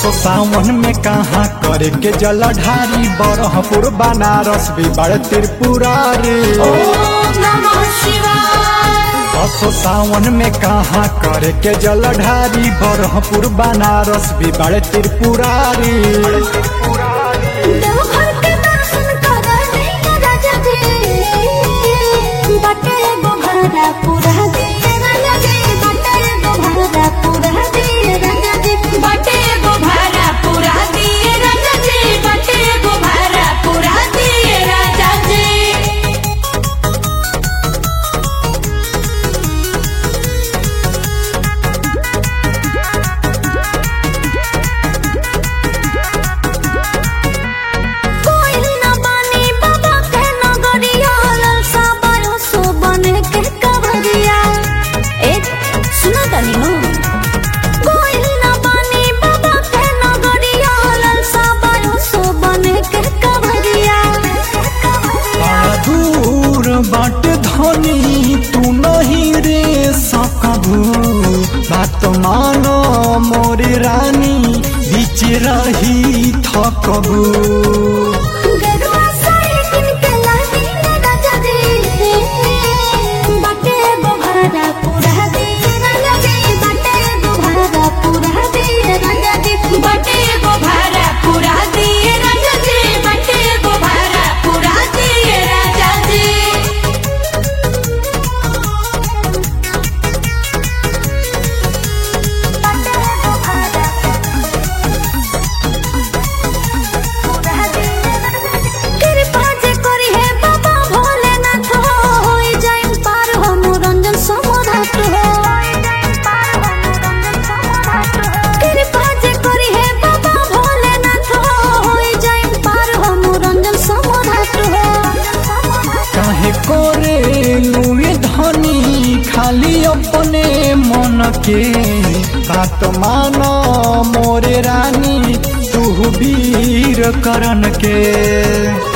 असो सावन में कहाँ करे के जलधारी बरहपुर बनारस भी बड़ त्रिपुरारी ओम नमः शिवाय असो सावन में कहाँ करे के जलधारी बरहपुर बनारस भी बड़ त्रिपुरारी देवघर के दर्शन कर रही राजा जी बटे गो भरा पूरा दिए राजा जी बटे गो भरा पूरा दिए राजा जी बटे गो भरा पूरा दिए राजा जी बटे गो भरा पूरा दिए राजा जी कोई न बानी बाबा के नगरिया ललसा बायो सो बने के कवरिया ए सुना तनी हो कोई न बानी बाबा के नगरिया ललसा बायो सो बने के कवरिया बड़ा दूर बाट धनी तू नहीं रे सकबू बात मानो मोरी रानी बीच रही थकबू गरुआ साड़ी किन के लानी राजा जी बटे गो भरा पूरा दिए राजा जी बटे गो भरा पूरा दिए राजा जी बटे गो भरा पूरा दिए राजा जी बटे गो भरा पूरा दिए राजा जी बटे गो भरा कृपा जे करी हे बाबा भोलेनाथ हो होई जाइन पार हो मुरंजन समोधात हो कृपा जे करी हे बाबा भोलेनाथ हो होई जाइन पार हो मुरंजन समोधात हो काहे करे लुए धनी खाली अपने मन के बात मानो मोरे रानी तू वीर करन के